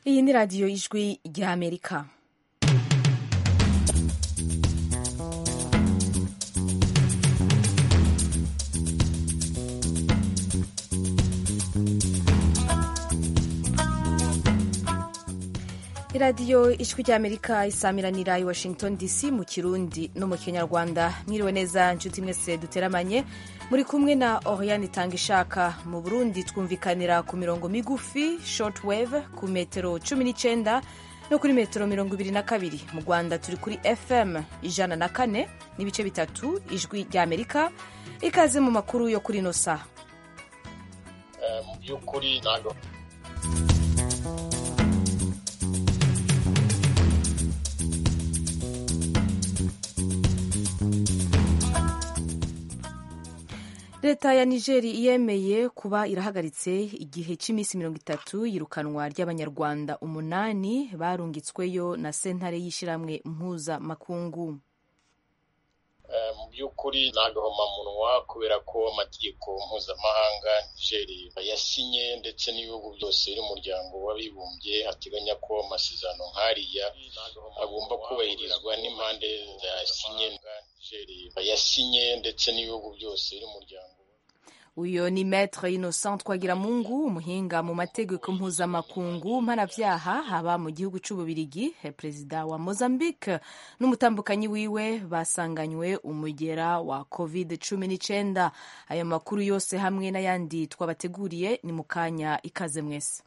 iyi ni radiyo ijwi ry'amerika iradiyo ijwi ry'amerika isamiranira i washington dc mu kirundi no mu kinyarwanda mwiriwe neza nshuti mwese duteramanye muri kumwe na oriyani itanga ishaka mu burundi twumvikanira ku mirongo migufi short wave ku metero cumi n'icyenda no kuri metero mirongo ibiri na kabiri mu rwanda turi kuri fm ijana na kane n'ibice bitatu ijwi ry'amerika ikaze mu makuru yo kuri nosa mu by'ukuri ntabwo leta ya nigeri yemeye kuba irahagaritse igihe cy'iminsi mirongo itatu yirukanwa ry'abanyarwanda umunani barungitsweyo na sentare y'ishyirahamwe mpuzamakungu mu by'ukuri ni agahomamunwa kubera ko amategeko mpuzamahanga nigeri yasinye ndetse n'ibihugu byose n'umuryango w'abibumbye ateganya ko amasezerano nk'ariya agomba kubahirizwa n'impande zayasinye yasinye ndetse n'ibihugu byose n'umuryango uyu ni maître innocent twagiramungu umuhinga mu mategeko mpuzamakungu mpanabyaha haba mu gihugu cy'ububirigi perezida wa mozambique n'umutambukanyi wiwe basanganywe umugera wa covid cumi n'icyenda ayo makuru yose hamwe n'ayandi twabateguriye ni mu kanya ikaze mwese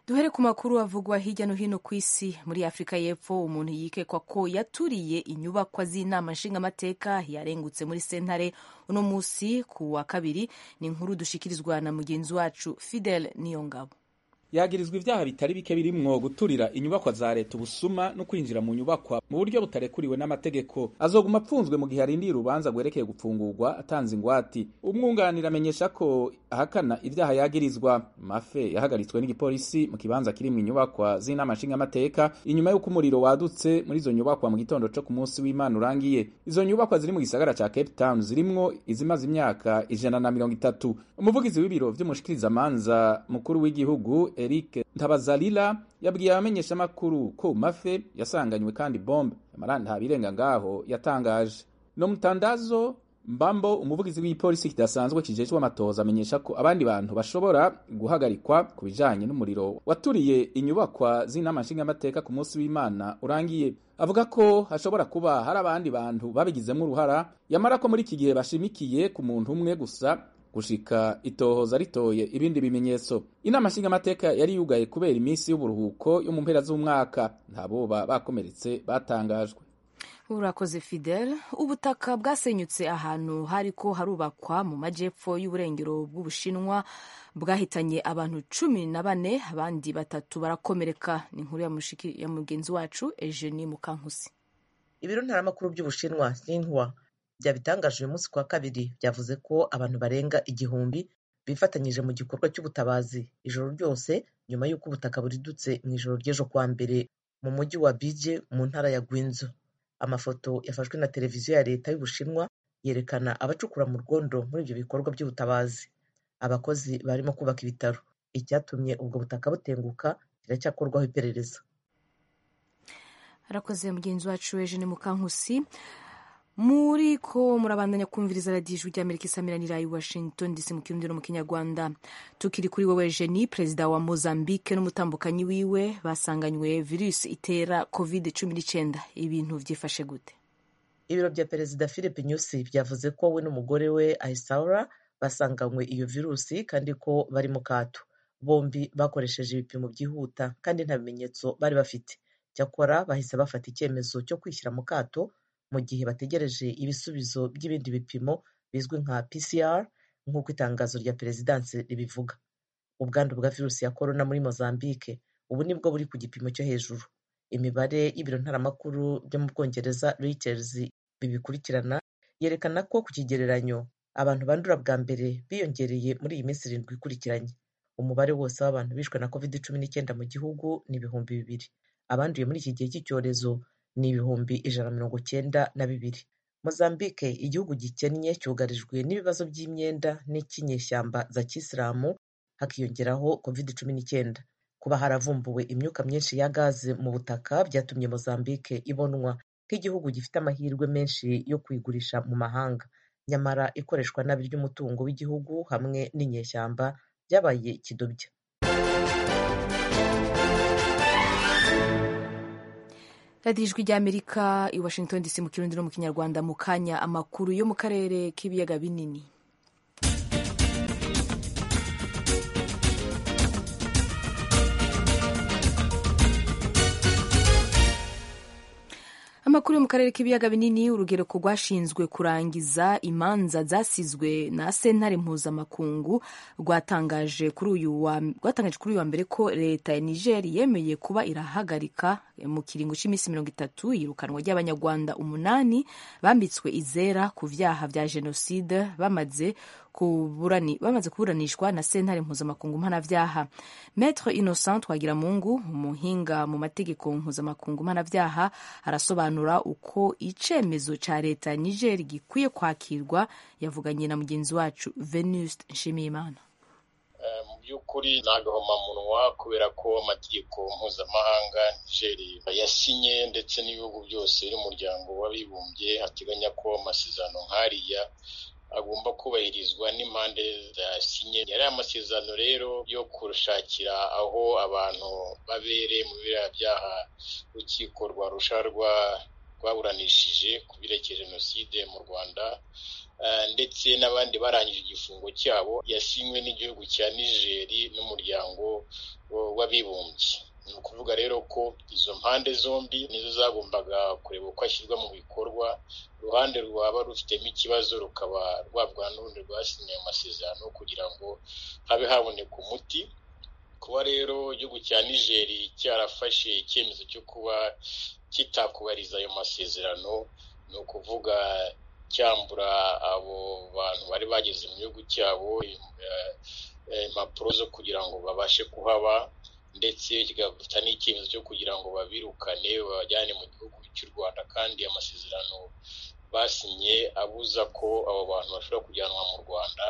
duhere ku makuru avugwa hirya no hino ku isi muri afurika y'epfo umuntu yikekwa ko yaturiye inyubakwa z'inama nshingamateka yarengutse muri sentare uno munsi ku wa kabiri ni inkuru dushikirizwa na mugenzi wacu fidel niyongabo yagirizwa ibyaha bitari bike birimwo guturira inyubakwa za leta ubusuma no kwinjira mu nyubakwa mu buryo butarekuriwe n'amategeko azoguma apfunzwe mu gihe arindiye urubanza rwerekeye gufungurwa atanze ingwati umwunganira amenyesha ko ahakana ibyaha yagirizwa mafe yahagaritswe n'igipolisi mu kibanza kiri mu nyubakwa z'inama nshingamateka inyuma y'uko umuriro wadutse muri izo nyubakwa mu gitondo co ku munsi w'imana urangiye izo nyubakwa ziri mu gisagara ca cape town zirimwo izimaze imyaka ijana na mirongo itatu umuvugizi w'ibiro vy'umushikirizamanza mukuru w'igihugu Eric Ntabazalila yabwiye abamenyeshamakuru ko mafe yasanganywe kandi bombe amarantabi irenga ngaho yatangaje no mutandazo mbambo umuvugizi w'ipolisi kidasanzwe kijejwe amatohoza amenyesha ko abandi bantu bashobora guhagarikwa ku bijanye n'umuriro waturiye inyubakwa z'inama nshingamateka ku munsi w'imana urangiye avuga ko hashobora kuba hari abandi bantu babigizemo uruhara yamara ko muri iki gihe bashimikiye ku muntu umwe gusa gushika itohoza ritoye ibindi bimenyetso inama nshingamateka yari yugaye kubera iminsi y'uburuhuko yo mu mpera z'umwaka nta boba bakomeretse batangajwe urakoze fidel ubutaka bwasenyutse ahantu hariko harubakwa mu majepfo y'uburengero bw'ubushinwa bwahitanye abantu cumi na bane abandi batatu barakomereka ni inkuru ya mugenzi wacu eugenie mukankusi ibiro ntaramakuru by'ubushinwa sinhwa byabitangaje uyu munsi kuwa kabiri byavuze ko abantu barenga igihumbi bifatanyije mu gikorwa cy'ubutabazi ijoro ryose nyuma y'uko ubutaka buridutse mu ijoro ry'ejo kuwa mbere mu mujyi wa bije mu ntara ya gwinzo amafoto yafashwe na televiziyo ya leta y'ubushinwa yerekana abacukura mu rwondo muri ibyo bikorwa by'ubutabazi abakozi barimo kubaka ibitaro icyatumye ubwo butaka butenguka kiracyakorwaho iperereza arakoze mugenzi wacu eugene mukankusi muri ko murabandanya kumviriza radiyo ijwi ry'amerika isamiranira i washington dc mu kirundi no mu kinyarwanda tukiri kuri wowe jeni perezida wa mozambique n'umutambukanyi wiwe basanganywe virusi itera covid cumi n'icyenda ibintu byifashe gute ibiro bya perezida philip nyusi byavuze ko we n'umugore we aisaura basanganywe iyo virusi kandi ko bari mu kato bombi bakoresheje ibipimo byihuta kandi nta bimenyetso bari bafite cyakora bahise bafata icyemezo cyo kwishyira mu kato mu gihe bategereje ibisubizo by'ibindi bipimo bizwi nka PCR nk'uko itangazo rya perezidansi ribivuga ubwandu bwa virusi ya korona muri Mozambique ubu nibwo buri ku gipimo cyo hejuru imibare y'ibiro ntaramakuru byo mu Bwongereza Reuters bibikurikirana yerekana ko ku kigereranyo abantu bandura bwa mbere biyongereye muri iyi minsi irindwi ikurikiranye umubare wose w'abantu bishwe na covid cumi n'icyenda mu gihugu ni ibihumbi bibiri abanduye muri iki gihe cy'icyorezo ni ibihumbi ijana mirongo cyenda na bibiri mozambique igihugu gikennye cyugarijwe n'ibibazo by'imyenda n'ikinyeshyamba za kisilamu hakiyongeraho covid cumi n'icyenda kuba haravumbuwe imyuka myinshi ya gaze mu butaka byatumye mozambique ibonwa nk'igihugu gifite amahirwe menshi yo kuyigurisha mu mahanga nyamara ikoreshwa nabi ry'umutungo w'igihugu hamwe n'inyeshyamba byabaye ikidobya radiyo ijwi ry'amerika i washington dc mu kirundi no mu kinyarwanda mu kanya amakuru yo mu karere k'ibiyaga binini amakuru yo mu karere k'ibiyaga binini urugereko rwashinzwe kurangiza imanza zasizwe na sentare mpuzamakungu rwatangaje kuri uyu wa rwatangaje kuri uyu wa mbere ko leta ya niger yemeye kuba irahagarika mu kiringo cy'iminsi mirongo itatu yirukanwa ry'abanyarwanda umunani bambitswe izera ku byaha bya jenoside bamaze kuburani bamaze kuburanishwa na sentare mpuzamakungu mpanabyaha Maître Innocent Twagiramungu umuhinga mu mategeko mpuzamakungu mpanabyaha arasobanura uko icemezo ca leta ya Niger gikwiye kwakirwa yavuganye na mugenzi wacu Venuste Nshimiyimana mu by'ukuri ntagahomamunwa kubera ko amategeko mpuzamahanga nigeri yasinye ndetse n'ibihugu byose n'umuryango w'abibumbye ateganya ko amasezerano nk'ariya agomba kubahirizwa n'impande zasinye yari amasezerano rero yo kurushakira aho abantu babereye mu biriya byaha urukiko rwa rusharwa rwaburanishije ku byerekeye jenoside mu rwanda ndetse n'abandi barangije igifungo cyabo yasinywe n'igihugu cya nigeri n'umuryango w'abibumbye ni ukuvuga rero ko izo mpande zombi nizo zagombaga kureba uko ashyirwa mu bikorwa uruhande rwaba rufitemo ikibazo rukaba rwabwa n'urundi rwasinye amasezerano kugira ngo habe haboneka umuti kuba rero igihugu cya nigeri cyarafashe icyemezo cyo kuba kitakubariza ayo masezerano ni ukuvuga cyambura abo bantu bari bageze mu gihugu cyabo impapuro zo kugira ngo babashe kuhaba ndetse kigafata n'icyemezo cyo kugira ngo babirukane babajyane mu gihugu cy'u rwanda kandi amasezerano basinye abuza ko abo bantu bashobora kujyanwa mu rwanda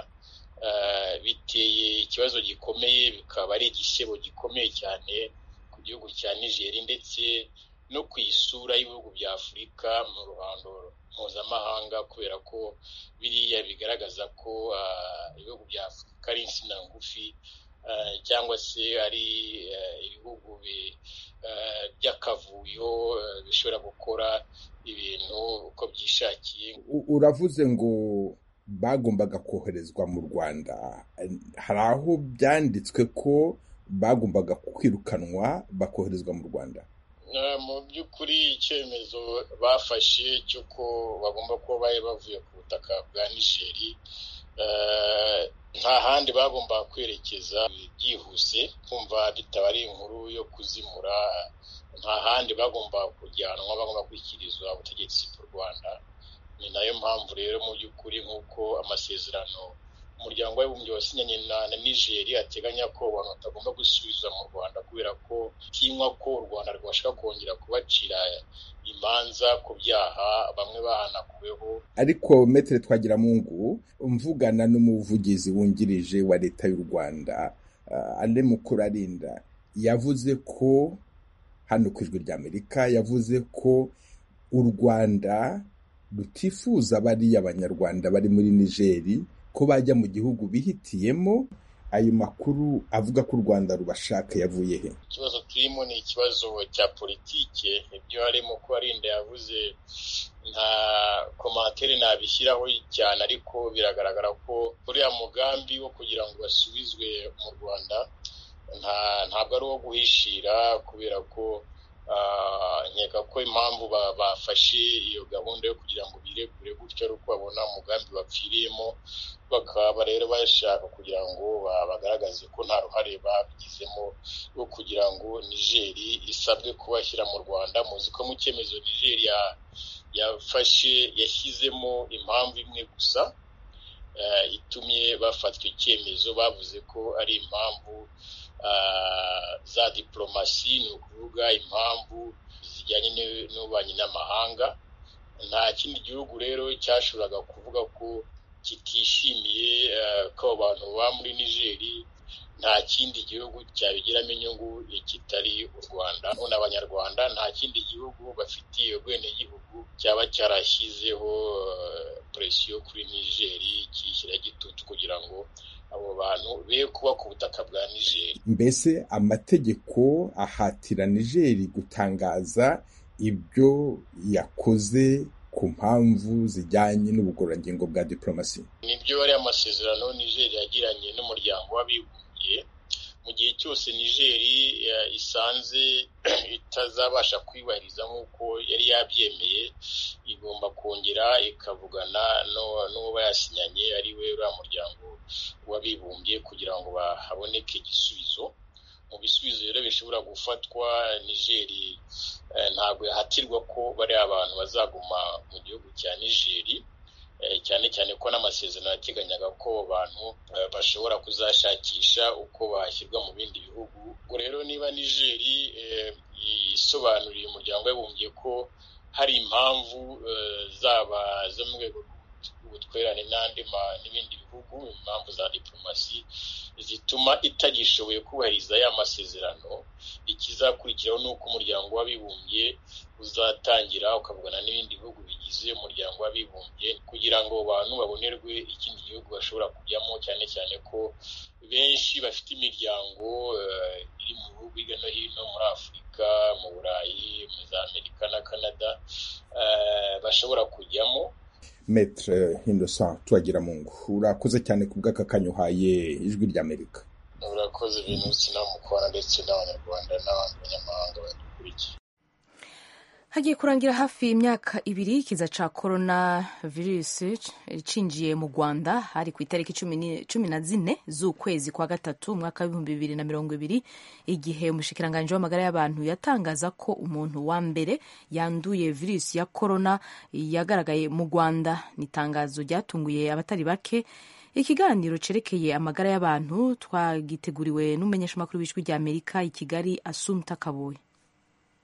biteye ikibazo gikomeye bikaba ari igisebo gikomeye cyane ku gihugu cya nigeri ndetse no ku isura y'ibihugu bya afurika mu ruhando mpuzamahanga kubera ko biriya bigaragaza ko ibihugu bya afurika ari insina ngufi cyangwa se ari ibihugu by'akavuyo bishobora gukora ibintu uko byishakiye uravuze ngo bagombaga koherezwa mu rwanda hari aho byanditswe ko bagombaga kwirukanwa bakoherezwa mu rwanda mu by'ukuri icyemezo bafashe cy'uko bagomba kuba bari bavuye ku butaka bwa nigeri nta handi bagomba kwerekeza byihuse kumva bitaba ari inkuru yo kuzimura nta handi bagomba kujyanwa bagomba gushyikirizwa ubutegetsi bw'u rwanda ni nayo mpamvu rero mu by'ukuri nk'uko amasezerano umuryango w'abibumbye wasinyanye na nigeri ateganya ko abantu batagomba gusubizwa mu rwanda kubera ko tinywa ko u rwanda rwashaka kongera kubacira imanza ku byaha bamwe bahanakuweho ariko metere twagiramungu mvugana n'umuvugizi wungirije wa leta y'u rwanda ale mukurarinda yavuze ko hano ku ijwi ry'amerika yavuze ko u rwanda rutifuza bariya abanyarwanda bari muri nigeri ko bajya mu gihugu bihitiyemo ayo makuru avuga ko u rwanda rubashaka yavuye he ikibazo turimo ni ikibazo cya politike ibyo harimo kubarinda yavuze nta komantere nabishyiraho cyane ariko biragaragara ko uriya mugambi wo kugira ngo basubizwe mu rwanda ntabwo ari uwo guhishira kubera ko nkeka ko impamvu bafashe iyo gahunda yo kugira ngo biregure gutyo ari uko babona umugambi bapfiriyemo bakaba rero bashaka kugira ngo bagaragaze ko nta ruhare babigizemo rwo kugira ngo nigeri isabwe kubashyira mu rwanda muzi ko mu cyemezo nigeri yafashe yashyizemo impamvu imwe gusa itumye bafatwa icyemezo bavuze ko ari impamvu za diporomasi ni ukuvuga impamvu zijyanye n'ububanyi n'amahanga nta kindi gihugu rero cyashobora kuvuga ko kitishimiye ko abantu baba muri nigeri nta kindi gihugu cyabigiramo inyungu kitari u rwanda none abanyarwanda nta kindi gihugu bafitiye ubwenegihugu cyaba cyarashyizeho presiyo kuri nigeri kiyishyiraho igitutu kugira ngo abo bantu be kuba ku butaka bwa nigeri mbese amategeko ahatira nigeri gutangaza ibyo yakoze ku mpamvu zijyanye n'ubugororangingo bwa diporomasi nibyo ari amasezerano nigeri yagiranye n'umuryango w'abibumbye mu gihe cyose nigeri isanze itazabasha kwibahiriza nk'uko yari yabyemeye igomba kongera ikavugana n'uwo yasinyanye ari we uriya muryango w'abibumbye kugira ngo haboneke igisubizo mu bisubizo rero bishobora gufatwa nigeri ntabwo yahatirwa ko bariya abantu bazaguma mu gihugu cya nigeri cyane cyane ko n'amasezerano yateganyaga ko abantu bashobora kuzashakisha uko bashyirwa mu bindi bihugu ubwo rero niba nigeri isobanuriye umuryango w'abibumbye ko hari impamvu zaba zo mu rwego ubutwerane n'andi n'ibindi bihugu impamvu za diplomasi zituma itagishoboye kubahiriza ya masezerano ikizakurikiraho ni uko umuryango w'abibumbye uzatangira ukavugana n'ibindi bihugu bigize umuryango w'abibumbye kugira ngo abantu babonerwe ikindi gihugu bashobora kujyamo cyane cyane ko benshi bafite imiryango iri mu bihugu hirya no hino muri afurika mu burayi muri za amerika na canada bashobora kujyamo metere Innocent turagira mu ngo urakoze cyane ku bw'aka kanya uhaye ijwi ry'amerika urakoze ibintu sinamukora ndetse n'abanyarwanda n'abandi banyamahanga badukurikiye hagiye kurangira hafi imyaka ibiri ikiza cya korona virusi cinjiye mu rwanda hari ku itariki cumi na zine z'ukwezi kwa gatatu umwaka w'ibihumbi bibiri na mirongo ibiri igihe umushikiranganji w'amagara y'abantu yatangaza ko umuntu wa mbere yanduye virusi ya korona yagaragaye mu rwanda ni itangazo ryatunguye abatari bake ikiganiro cerekeye amagara y'abantu twagiteguriwe n'umumenyeshamakuru w'ijwi ry'amerika i kigali asumta kaboye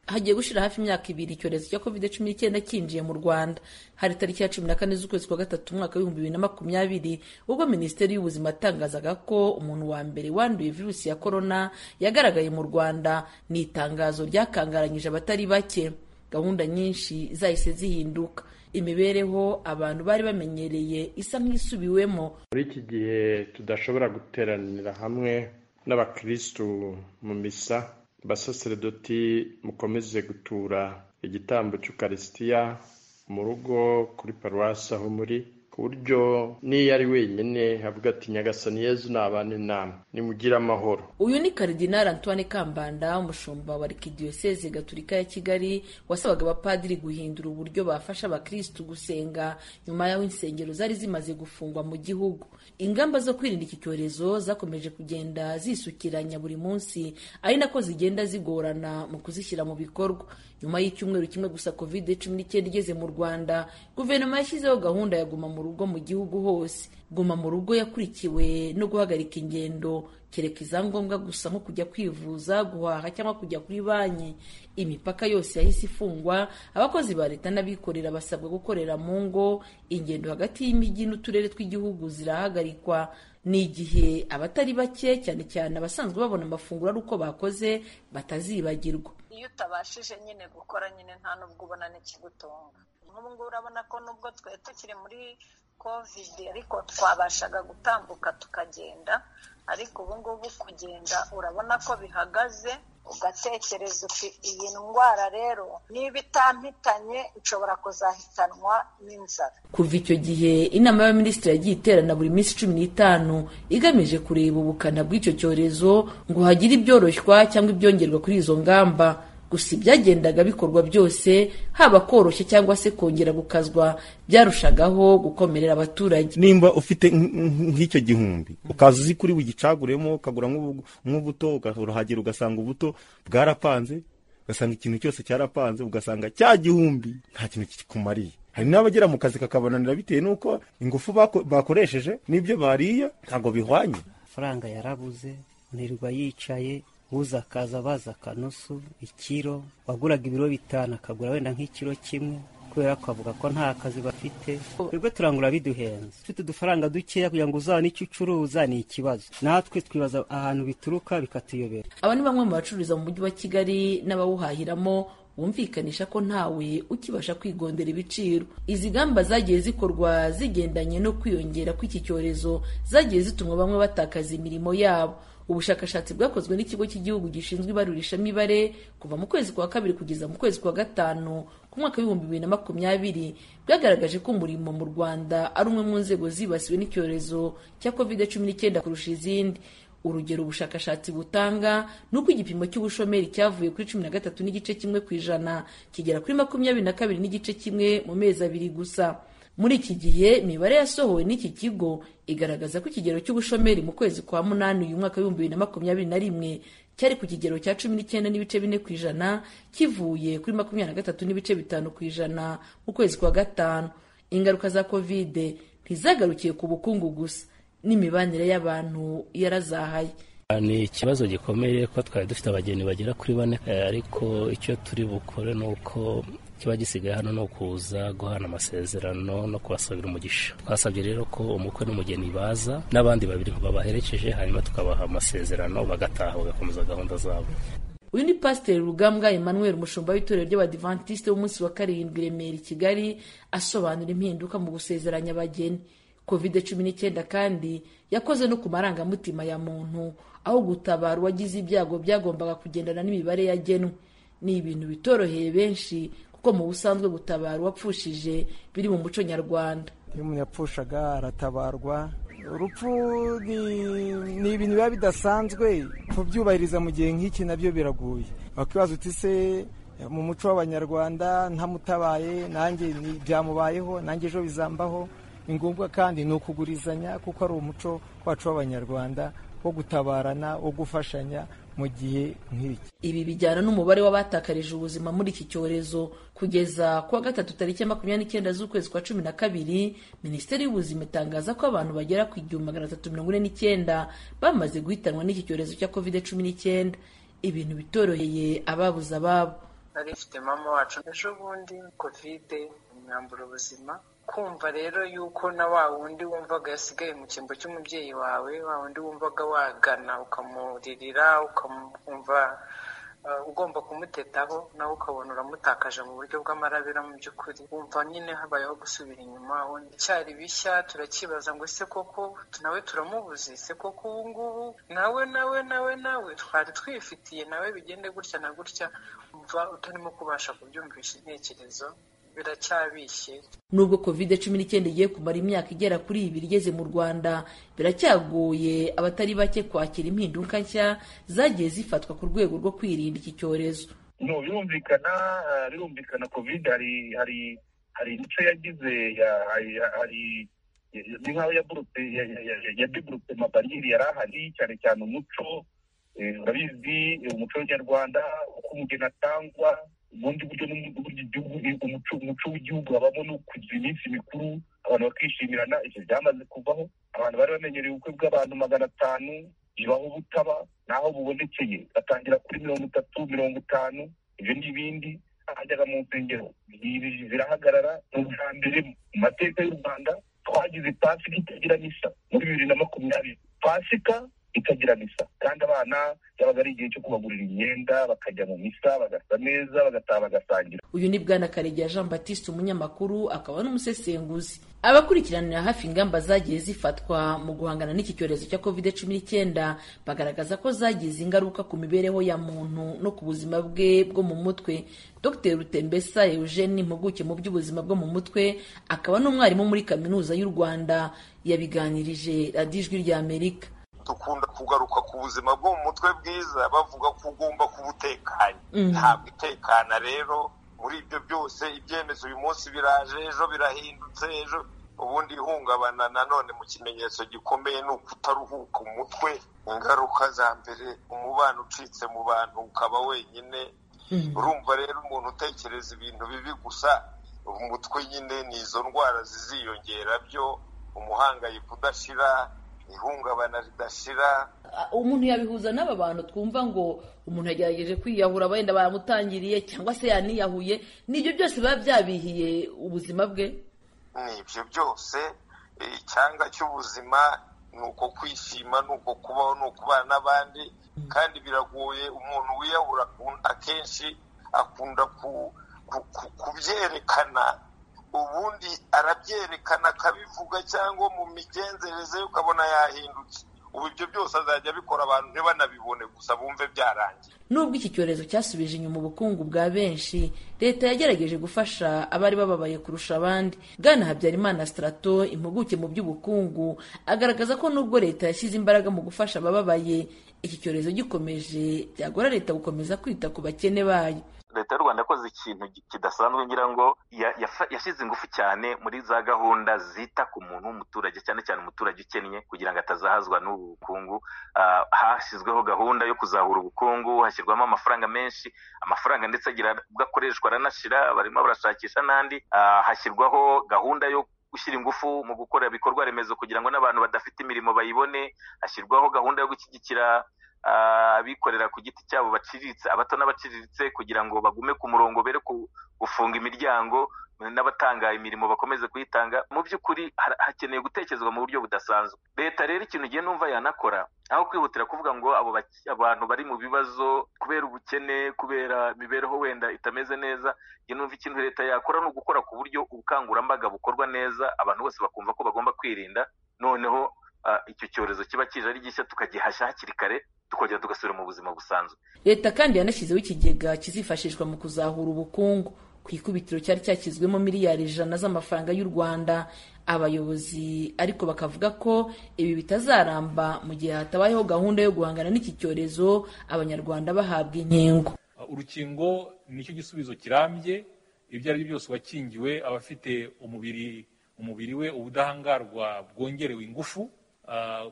hagiye gushira hafi imyaka ibiri icyorezo cya covid cumi n'icyenda cyinjiye mu rwanda hari tariki ya cumi na kane z'ukwezi kwa gatatu umwaka w'ibihumbi bibiri na makumyabiri ubwo minisiteri y'ubuzima yatangazaga ko umuntu wa mbere wanduye virusi ya korona yagaragaye mu rwanda ni itangazo ryakangaranyije abatari bake gahunda nyinshi zahise zihinduka imibereho abantu bari bamenyereye isa nk'isubiwemo muri iki gihe tudashobora guteranira hamwe n'abakirisitu mu misa basaseredoti mukomeze gutura igitambo cy'ukarisitiya mu rugo kuri paruwasi aho muri ku buryo n'iyo ari wenyine avuga ati nyagasani yezu nabane namwe nimugire amahoro uyu ni karidinari antoine kambanda umushumba wa arikidiyoseze gaturika ya kigali wasabaga abapadiri guhindura uburyo bafasha abakirisitu gusenga nyuma y'aho insengero zari zimaze gufungwa mu gihugu ingamba zo kwirinda iki cyorezo zakomeje kugenda zisukiranya buri munsi ari nako zigenda zigorana mu kuzishyira mu bikorwa nyuma y'icyumweru kimwe gusa covid cumi n'icyenda igeze mu rwanda guverinoma yashyizeho gahunda ya guma mu rugo mu gihugu hose guma mu rugo yakurikiwe no guhagarika ingendo kereka izangombwa gusa nko kujya kwivuza guhaha cyangwa kujya kuri banki imipaka yose yahise ifungwa abakozi ba leta n'abikorera basabwa gukorera mu ngo ingendo hagati y'imijyi n'uturere tw'igihugu zirahagarikwa ni igihe abatari bake cyane cyane abasanzwe babona amafunguro ari uko bakoze batazibagirwa iyo utabashije nyine gukora nyine nta n'ubwo ubona n'ikigutunga nk'ubu ngubu urabona ko nubwo twari tukiri muri kovide ariko twabashaga gutambuka tukagenda ariko ubu ngubu kugenda urabona ko bihagaze ugatekereza uti iyi ndwara rero niba itampitanye ishobora kuzahitanwa n'inzara kuva icyo gihe inama y'abaminisitiri yagiye iterana buri minsi cumi n'itanu igamije kureba ubukana bw'icyo cyorezo ngo hagire ibyoroshywa cyangwa ibyongerwa kuri izo ngamba gusa ibyagendaga bikorwa byose haba koroshye cyangwa se kongera gukazwa byarushagaho gukomerera abaturage nimba ufite nk'icyo gihumbi ukaza uzi kuri bugicaguremo ukagura nk'ubuto urahagera ugasanga ubuto bwarapanze ugasanga ikintu cyose cyarapanze ugasanga cya gihumbi nta kintu kikumariye hari n'abagera mu kazi kakabananira bitewe n'uko ingufu bakoresheje n'ibyo bariye ntabwo bihwanye amafaranga yarabuze nirwa yicaye uza akaza abaza akanusu ikiro waguraga ibiro bitanu akagura wenda nk'ikiro kimwe kubera ko avuga ko nta kazi bafite twebwe turangura biduhenze ufite udufaranga dukeya kugira ngo uzabone icyo ucuruza ni ikibazo natwe twibaza ahantu bituruka bikatuyobera aba ni bamwe mu bacururiza mu mujyi wa kigali n'abawuhahiramo bumvikanisha ko ntawe ukibasha kwigondera ibiciro izi ngamba zagiye zikorwa zigendanye no kwiyongera kw'iki cyorezo zagiye zituma bamwe batakaza imirimo yabo ubushakashatsi bwakozwe n'ikigo cy'igihugu gishinzwe ibarurishamibare kuva mu kwezi kwa kabiri kugeza mu kwezi kwa gatanu ku mwaka w'ibihumbi bibiri na makumyabiri bwagaragaje ko umurimo mu rwanda ari umwe mu nzego zibasiwe n'icyorezo cya kovide cumi n'icyenda kurusha izindi urugero ubushakashatsi butanga ni uko igipimo cy'ubushomeri cyavuye kuri cumi na gatatu n'igice kimwe ku ijana kigera kuri makumyabiri na kabiri n'igice kimwe mu mezi abiri gusa muri iki gihe imibare yasohowe n'iki kigo igaragaza ko ikigero cy'ubushomeri mu kwezi kwa munani uyu mwaka w'ibihumbi bibiri na makumyabiri na rimwe cyari ku kigero cya cumi n'icyenda n'ibice bine ku ijana kivuye kuri makumyabiri na gatatu n'ibice bitanu ku ijana mu kwezi kwa gatanu ingaruka za kovide ntizagarukiye ku bukungu gusa n'imibanire y'abantu yarazahaye ni ikibazo gikomeye kuba twari dufite abageni bagera kuri bane ariko icyo turi bukore ni uko kiba gisigaye hano ni ukuza guhana amasezerano no kubasabira umugisha twasabye rero ko umukwe n'umugeni baza n'abandi babiri babaherekeje hanyuma tukabaha amasezerano bagataha bagakomeza gahunda zabo uyu ni pasiteri rugambwa emmanuel umushumba w'itorero ry'abadivantisite w'umunsi wa karindwi remera i kigali asobanura impinduka mu gusezeranya abageni covid cumi n'icyenda kandi yakoze no ku marangamutima ya muntu aho gutabara uwagize ibyago byagombaga kugendana n'imibare yagenwe ni ibintu bitoroheye benshi kuko mu busanzwe gutabara uwapfushije biri mu muco nyarwanda iyo umuntu yapfushaga aratabarwa urupfu ni ibintu biba bidasanzwe kubyubahiriza mu gihe nk'iki nabyo biragoye wakwibaza uti se mu muco w'abanyarwanda ntamutabaye nanjye byamubayeho nanjye ejo bizambaho ni ngombwa kandi ni ukugurizanya kuko ari umuco wacu w'abanyarwanda wo gutabarana wo gufashanya mu gihe nk'iki ibi bijyana n'umubare w'abatakarije ubuzima muri iki cyorezo kugeza kuwa gatatu tariki ya makumyabiri n'icyenda z'ukwezi kwa cumi na kabiri minisiteri y'ubuzima itangaza ko abantu bagera ku igihumbi magana atatu mirongo ine n'icyenda bamaze guhitanwa n'iki cyorezo cya kovide cumi n'icyenda ibintu bitoroheye ababuze ababo nari ifite mama wacu ejo bundi kovide imyambura ubuzima kumva rero yuko na wa wundi wumvaga yasigaye mu cyimbo cy'umubyeyi wawe wa wundi wumvaga wagana ukamuririra ukamwumva ugomba kumutetaho nawe ukabona uramutakaje mu buryo bw'amarabira mu by'ukuri wumva nyine habayeho gusubira inyuma icyari bishya turakibaza ngo ese koko nawe turamubuze se koko ubu ngubu nawe nawe nawe nawe twari twifitiye nawe bigende gutya na gutya umva utarimo kubasha kubyumvisha intekerezo biracyabishye nubwo kovide cumi n'icyenda igiye kumara imyaka igera kuri ibiri igeze mu rwanda biracyagoye abatari bake kwakira impinduka nshya zagiye zifatwa ku rwego rwo kwirinda iki cyorezo birumvikana birumvikana kovide hari hari hari imico yagize hari ni nk'aho yaburutse yadeburutse amabariyeri yari ahari cyane cyane umuco urabizi umuco w'inyarwanda uko umugeni atangwa ubundi buryo umuco w'igihugu habamo no kugira iminsi mikuru abantu bakishimirana ibyo byamaze kuvaho abantu bari bamenyereye ubukwe bw'abantu magana atanu bibaho butaba naho bubonekeye batangira kuri mirongo itatu mirongo itanu ibyo n'ibindi ahajyaga mu nsengero zirahagarara ni ubwa mbere mu mateka y'u rwanda twagize pasika itagira misa muri bibiri na makumyabiri pasika itagira misa kandi abana byabaga ari igihe cyo kubagurira imyenda bakajya mu misa bagasa neza bagataha bagasangira uyu ni bwana karegeya jean batiste umunyamakuru akaba n'umusesenguzi abakurikiranira hafi ingamba zagiye zifatwa mu guhangana n'iki cyorezo cya covid cumi n'icyenda bagaragaza ko zagize ingaruka ku mibereho ya muntu no ku buzima bwe bwo mu mutwe dr rutembesa eugene impuguke mu by'ubuzima bwo mu mutwe akaba n'umwarimu muri kaminuza y'u rwanda yabiganirije radiyo ijwi ry'amerika dukunda kugaruka ku buzima bwo mu mutwe bwiza bavuga ko ugomba kuba utekanye ntabwo utekana rero muri ibyo byose ibyemezo uyu munsi biraje ejo birahindutse ejo ubundi ihungabana nanone mu kimenyetso gikomeye ni ukutaruhuka umutwe ingaruka za mbere umubano ucitse mu bantu ukaba wenyine urumva rero umuntu utekereza ibintu bibi gusa umutwe nyine ni izo ndwara ziziyongera byo umuhangayiko udashira ihungabana ridashira umuntu yabihuza n'aba bantu twumva ngo umuntu yagerageje kwiyahura wenda baramutangiriye cyangwa se yaniyahuye nibyo byose biba byabihiye ubuzima bwe ni ibyo byose icyanga cy'ubuzima ni uko kwishima ni uko kubaho ni ukubana n'abandi kandi biragoye umuntu wiyahura akenshi akunda kubyerekana ubundi arabyerekana akabivuga cyangwa mu migenzereze ye ukabona yahindutse ubu ibyo byose azajya abikora abantu ntibanabibone gusa bumve byarangiye nubwo iki cyorezo cyasubije inyuma ubukungu bwa benshi leta yagerageje gufasha abari bababaye kurusha abandi bwana habyarimana sitarato impuguke mu by'ubukungu agaragaza ko nubwo leta yashyize imbaraga mu gufasha abababaye iki cyorezo gikomeje byagora leta gukomeza kwita ku bakene bayo leta y'u rwanda yakoze ikintu kidasanzwe ngira ngo yashyize ingufu cyane muri za gahunda zita ku muntu w'umuturage cyane cyane umuturage ukennye kugira ngo atazahazwa n'ubu bukungu hashyizweho gahunda yo kuzahura ubukungu hashyirwamo amafaranga menshi amafaranga ndetse agira ubwo akoreshwa aranashira barimo barashakisha n'andi hashyirwaho gahunda yo gushyira ingufu mu gukora ibikorwa remezo kugira ngo n'abantu badafite imirimo bayibone hashyirwaho gahunda yo gushyigikira abikorera ku giti cyabo baciriritse abato n'abaciriritse kugira ngo bagume ku murongo bere gufunga imiryango n'abatanga imirimo bakomeze kuyitanga mu by'ukuri hakeneye gutekerezwa mu buryo budasanzwe leta rero ikintu ugiye numva yanakora aho kwihutira kuvuga ngo abo abantu bari mu bibazo kubera ubukene kubera imibereho wenda itameze neza njye numva ikintu leta yakora ni ugukora ku buryo ubukangurambaga bukorwa neza abantu bose bakumva ko bagomba kwirinda noneho icyo cyorezo kiba kije ari gishya tukagihashya hakiri kare tukongera tugasubira mu buzima busanzwe leta kandi yanashyizeho ikigega kizifashishwa mu kuzahura ubukungu ku ikubitiro cyari cyashyizwemo miliyari ijana z'amafaranga y'u rwanda abayobozi ariko bakavuga ko ibi bitazaramba mu gihe hatabayeho gahunda yo guhangana n'iki cyorezo abanyarwanda bahabwa inkingo urukingo nicyo gisubizo kirambye ibyo ari byo byose uwakingiwe aba afite umubiri umubiri we ubudahangarwa bwongerewe ingufu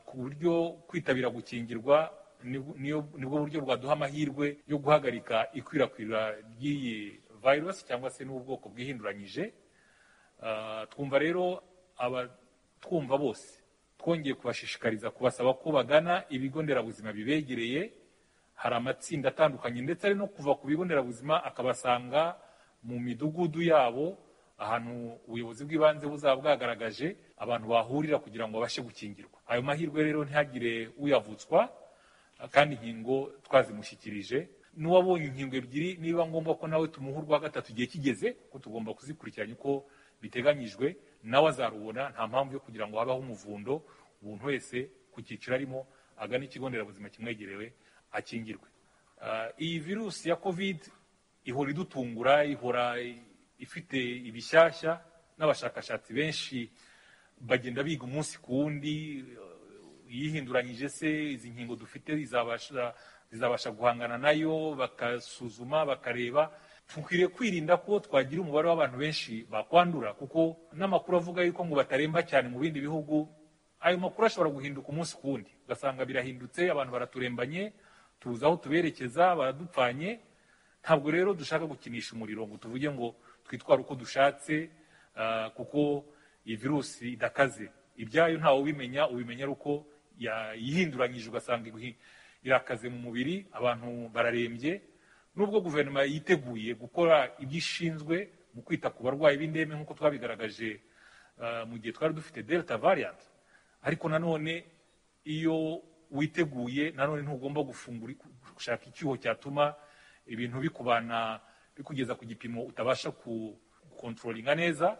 ku buryo kwitabira gukingirwa nibwo buryo bwaduha amahirwe yo guhagarika ikwirakwira ry'iyi virusi cyangwa se n'ubwoko bwihinduranyije twumva rero abatwumva bose twongeye kubashishikariza kubasaba ko bagana ibigo nderabuzima bibegereye hari amatsinda atandukanye ndetse no kuva ku bigo nderabuzima akabasanga mu midugudu yabo ahantu ubuyobozi bw'ibanze buzaba bwagaragaje abantu bahurira kugira ngo babashe gukingirwa ayo mahirwe rero ntihagire uyavutswa kandi inkingo twazimushyikirije n'uwabonye inkingo ebyiri niba ngombwa ko nawe tumuha urwa gatatu igihe kigeze ko tugomba kuzikurikiranya uko biteganyijwe nawe azarubona nta mpamvu yo kugira ngo habeho umuvundo umuntu wese ku cyiciro arimo agana ikigo nderabuzima kimwegerewe akingirwe iyi virusi ya kovide ihora idutungura ihora ifite ibishyashya n'abashakashatsi benshi bagenda biga umunsi ku wundi yihinduranyije se izi nkingo dufite zizabasha guhangana nayo bakasuzuma bakareba dukwiriye kwirinda ko twagira umubare w'abantu benshi bakwandura kuko n'amakuru avuga yuko ngo bataremba cyane mu bindi bihugu ayo makuru ashobora guhinduka umunsi ku wundi ugasanga birahindutse abantu baraturembanye tuzi aho tuberekeza baradupfanye ntabwo rero dushaka gukinisha umuriro ngo tuvuge ngo twitware uko dushatse kuko iyi virusi idakaze ibyayo ntawe ubimenya ubimenya ari uko yihinduranyije ugasanga irakaze mu mubiri abantu bararembye nubwo guverinoma yiteguye gukora ibyo ishinzwe mu kwita ku barwayi b'indembe nk'uko twabigaragaje mu gihe twari dufite delta variant ariko nanone iyo witeguye nanone ntugomba gufungura gushaka icyuho cyatuma ibintu bikubana bikugeza ku gipimo utabasha gukontrolinga neza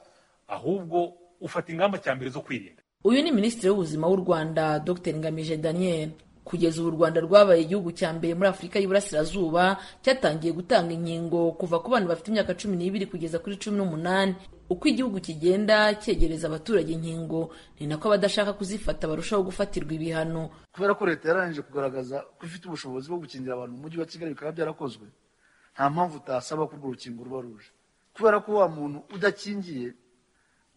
ahubwo ufata ingamba cya mbere zo kwirinda uyu ni minisitiri w'ubuzima w'u rwanda dr ngamije daniel kugeza ubu u rwanda rwabaye igihugu cya mbere muri afurika y'iburasirazuba cyatangiye gutanga inkingo kuva ku bana bafite imyaka cumi n'ibiri kugeza kuri cumi n'umunani uko igihugu kigenda cyegereza abaturage inkingo ni nako abadashaka kuzifata barushaho gufatirwa ibihano kubera ko leta yararangije kugaragaza ko ifite ubushobozi bwo gukingira abantu mu mujyi wa kigali bikaba byarakozwe nta mpamvu utasaba ko urwo rukingo ruba ruje kubera ko wa muntu udakingiye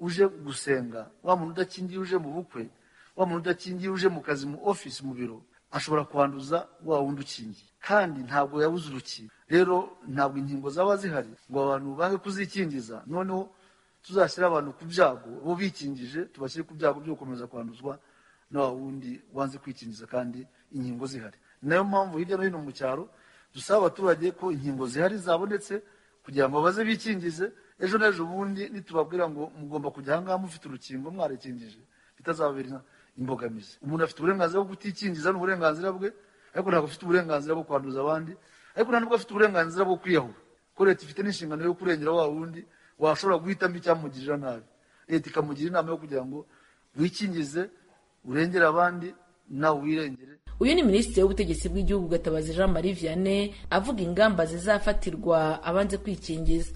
uje gusenga wa muntu udakingiye uje mu bukwe wa muntu udakingiye uje mu kazi mu ofisi mu biro ashobora kwanduza wa wundi ukingiye kandi ntabwo yabuze urukingo rero ntabwo inkingo zaba zihari ngo abantu bange kuzikingiza noneho tuzashyira abantu ku byago bo bikingije tubashyire ku byago byo gukomeza kwanduzwa na wa wundi wanze kwikingiza kandi inkingo zihari nayo mpamvu hirya no hino mu cyaro dusaba abaturage ko inkingo zihari zabonetse kugira ngo baze bikingize ejo n'ejo bundi nitubabwira ngo mugomba kujya ahangaha mufite urukingo mwarekingije bitazababera imbogamizi umuntu afite uburenganzira bwo kutikingiza ni uburenganzira bwe ariko ntabwo afite uburenganzira bwo kwanduza abandi ariko nta nubwo afite uburenganzira bwo kwiyahura ko leta ifite n'inshingano yo kurengera wa wundi washobora guhitamo icyamugirira nabi leta ikamugira inama yo kugira ngo wikingize urengere abandi nawe wirengere uyu ni minisitiri w'ubutegetsi bw'igihugu gatabazi jean marie vianney avuga ingamba zizafatirwa abanze kwikingiza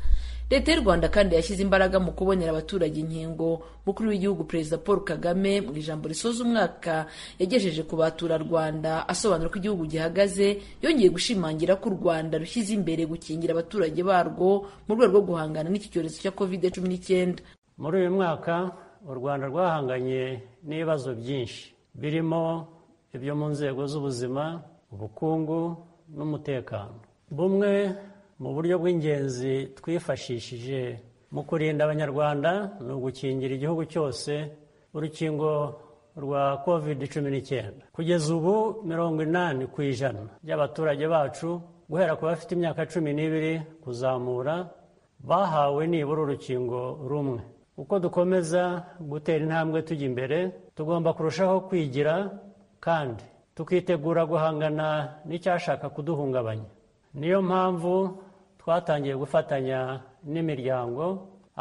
leta y'u rwanda kandi yashyize imbaraga mu kubonera abaturage inkingo mukuru w'igihugu perezida paul kagame mu ijambo risoza umwaka yagejeje ku baturarwanda asobanura ko igihugu gihagaze yongeye gushimangira ko u rwanda rushyize imbere gukingira abaturage barwo mu rwego rwo guhangana n'iki cyorezo cya covid cumi n'icyenda muri uyu mwaka u rwanda rwahanganye n'ibibazo byinshi birimo ibyo mu nzego z'ubuzima ubukungu n'umutekano bumwe mu buryo bw'ingenzi twifashishije mu kurinda abanyarwanda ni ugukingira igihugu cyose urukingo rwa covid cumi n'icyenda kugeza ubu mirongo inani ku ijana by'abaturage bacu guhera ku bafite imyaka cumi n'ibiri kuzamura bahawe nibura urukingo rumwe uko dukomeza gutera intambwe tujya imbere tugomba kurushaho kwigira kandi tukitegura guhangana n'icyashaka kuduhungabanya niyo mpamvu twatangiye gufatanya n'imiryango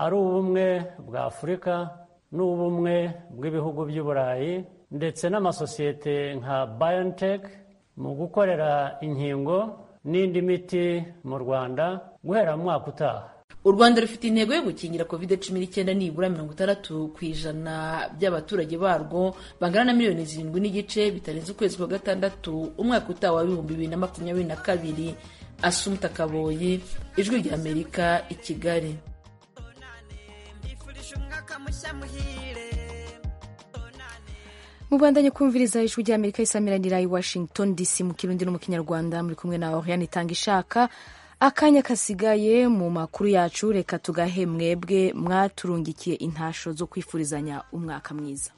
ari ubumwe bwa afurika n'ubumwe bw'ibihugu by'i burayi ndetse n'amasosiyete nka BioNTech mu gukorera inkingo n'indi miti mu rwanda guhera mu mwaka utaha u rwanda rufite intego yo gukingira covid cumi n'icyenda nibura mirongo itandatu ku ijana by'abaturage barwo bangana na miliyoni zirindwi n'igice bitarenze ukwezi kwa gatandatu umwaka utaha wa bihumbi bibiri na makumyabiri na kabiri asumuta kaboyi ijwi ry'amerika i kigali mubandanye kumviriza ijwi ry'amerika isamiranira i washington dc mu kirundi no mu kinyarwanda muri kumwe na oriane itanga ishaka akanya kasigaye mu makuru yacu reka tugahe mwebwe mwaturungikiye intasho zo kwifurizanya umwaka mwiza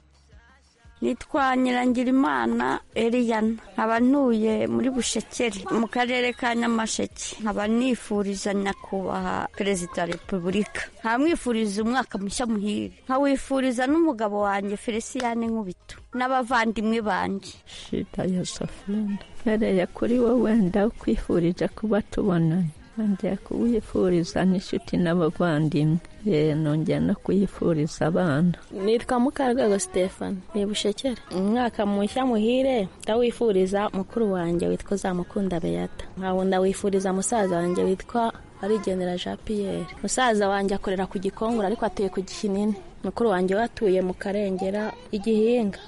nitwa nyirangirimana eriyana nkaba ntuye muri bushekeri mu karere ka nyamasheke nkaba nifuriza nyakubahwa perezida wa repubulika nkamwifuriza umwaka mushya muhire nkawifuriza n'umugabo wanjye feliciyane nkubito n'abavandimwe banjye shida ya safurenda mpereye kuri wowe ndakwifurije kuba tubonanye nongera kuwifuriza n'inshuti n'abavandimwe nongera no kuyifuriza abana nitwa mukarwego sitefani ni bushekere umwaka mushya muhire ndawifuriza mukuru wanjye witwa uzamukunda beyata nkabunda wifuriza musaza wanjye witwa arigenera jean pierre musaza wanjye akorera ku gikongoro ariko atuye ku gihinini mukuru wanjye we atuye mu karengera igihinga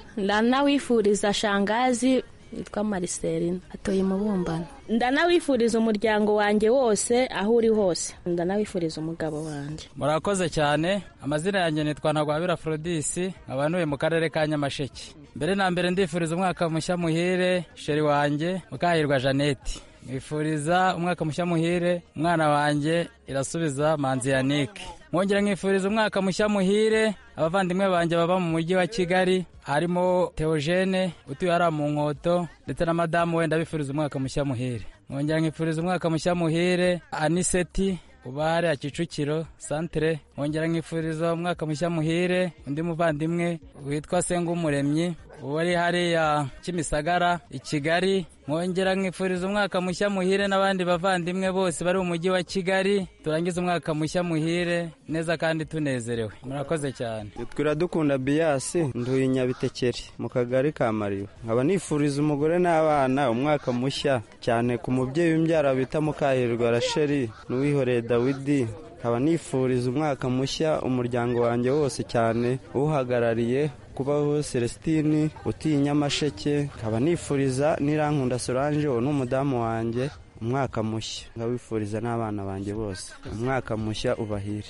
ndanawifuriza shangazi yitwa mariserine atuye mu bumbano ndanawifuriza umuryango wanjye wose aho uri hose ndanawifuriza umugabo wanjye murakoze cyane amazina yanjye nitwa ntagwabira forodisi nkaba ntuye mu karere ka nyamasheke mbere na mbere ndifuriza umwaka mushya muhire sheri wanjye mukahirwa jeannette mwifuriza umwaka mushya muhire umwana wanjye irasubiza manzi yanike mwongera mwifuriza umwaka mushya muhire abavandimwe banjye baba mu mujyi wa kigali harimo teogene utuye hariya mu nkoto ndetse na madamu wenda bifuriza umwaka mushya muhire mwongera mwifuriza umwaka mushya muhire aniseti uba hariya kicukiro santire mwongera mwifuriza umwaka mushya muhire undi muvandimwe witwa sengumuremyi wari hariya kimisagara i kigali mwongera mwifuriza umwaka mushya muhire n'abandi bavandimwe bose bari mu mujyi wa kigali turangize umwaka mushya muhire neza kandi tunezerewe murakoze cyane twiradukunda biyasi nduye nyabitekeri mu kagari ka mariba nkaba nifuriza umugore n'abana umwaka mushya cyane ku mubyeyi w'imbyara bita mukahirwa rasheri n'uwihoreye dawidi nkaba nifuriza umwaka mushya umuryango wanjye wose cyane uwuhagarariye kubaho celestine utiye nyamasheke nkaba nifuriza n'irankunda solange uwo ni umudamu wanjye umwaka mushya nkabifuriza n'abana banjye bose umwaka mushya ubahire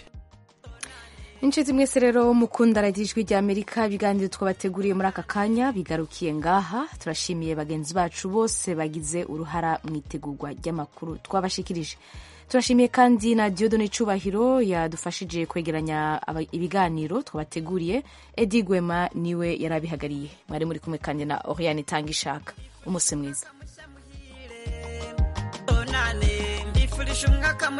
inshuti mwese rero mukunda radiyo ijwi ry'amerika ibiganiro twabateguriye muri aka kanya bigarukiye ngaha turashimiye bagenzi bacu bose bagize uruhara mu itegurwa ry'amakuru twabashikirije turashimiye kandi na Diodone Cubahiro yadufashije kwegeranya aba- ibiganiro twabateguriye edi gwema niwe yari abihagarariye mwari muri kumwe kandi na oriane itanga ishaka umunsi mwiza nane mbifurije umwaka mu-